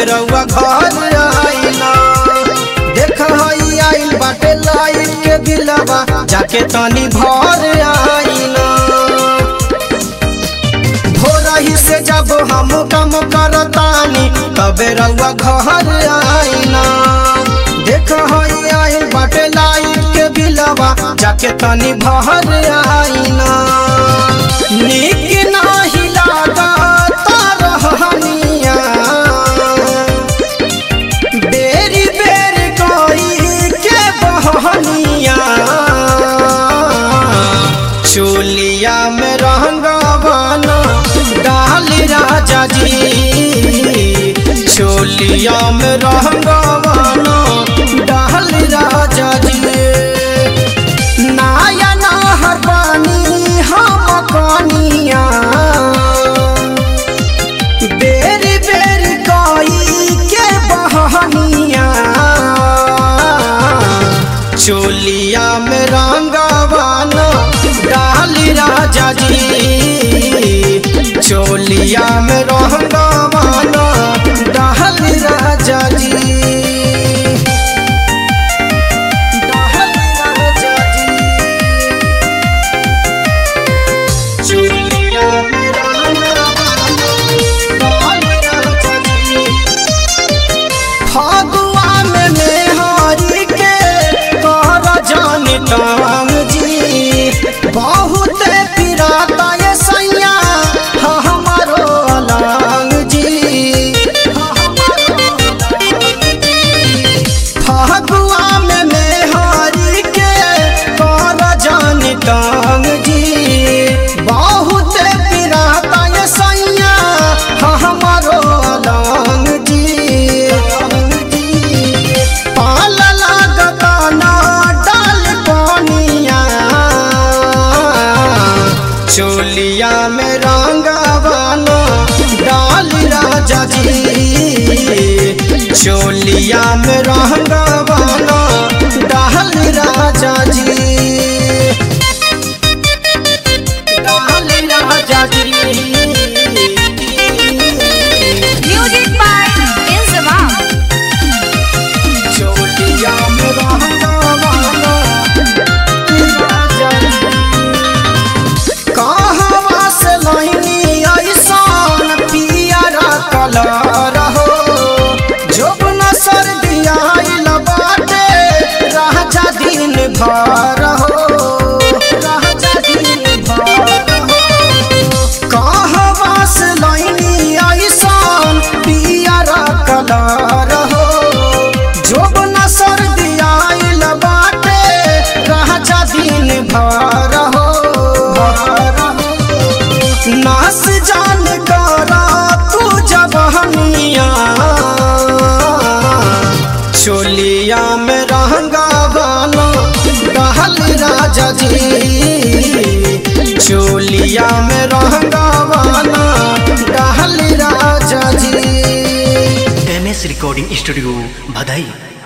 रउआ घर आइला देख हई आइल बाटे लाइट के दिलवा जाके तनी भर आइला भोरही से जब हम कम करतानी तबे रउआ घर आइला देख हई आइल बाटे लाइट के बिलवा जाके तनी भर आइला नीक नाही लागता रहनिया बेरी बेरी कोई के बहनिया चोलिया में रंगवाना डाल राजा जी चोलिया में रंगवाना डाल राजा जी नाया नहर पानी हम कनिया बेरी बेरी कोई के बहनिया चोलिया में रंगवाना डाल राजा जी चोलिया में रंगवाना डाल राजा जी डाल राजा जी चोलिया में रंगवाना डाल राजा जी फगुआ में मेहरी के कर जानी ताम जी बहुत पिराता ये सैया हाँ हमारो अलंग जी हाँ हमारो अलंग जी। फगुआ में मेहरी के कर जानी ताम जी बहुत पिराता ये सैया हाँ हमारो अलंग जी पाल लागता ना डाल पानिया चोलिया में रंगवाना डाल राजा जी चोलिया में रंगवाना डाल राजा जी डाल राजा जी Music by Inzamam. चोलिया में रंगवाना राजा जी कहवा से लैनी ऐसान पियरा कलर हो जब न सर्दी आइल बाटे राजा दिन भर हो राजा दिन भर हो कहवा से लैनी ऐसान पियरा कलर हो जब न सर्दी आइल बाटे राजा दिन भर हो नास जान करा तू जब हमिया चोलिया में रंगवाना डहल राजा जी चोलिया में रंगवाना डहल राजा G M S recording studio भदई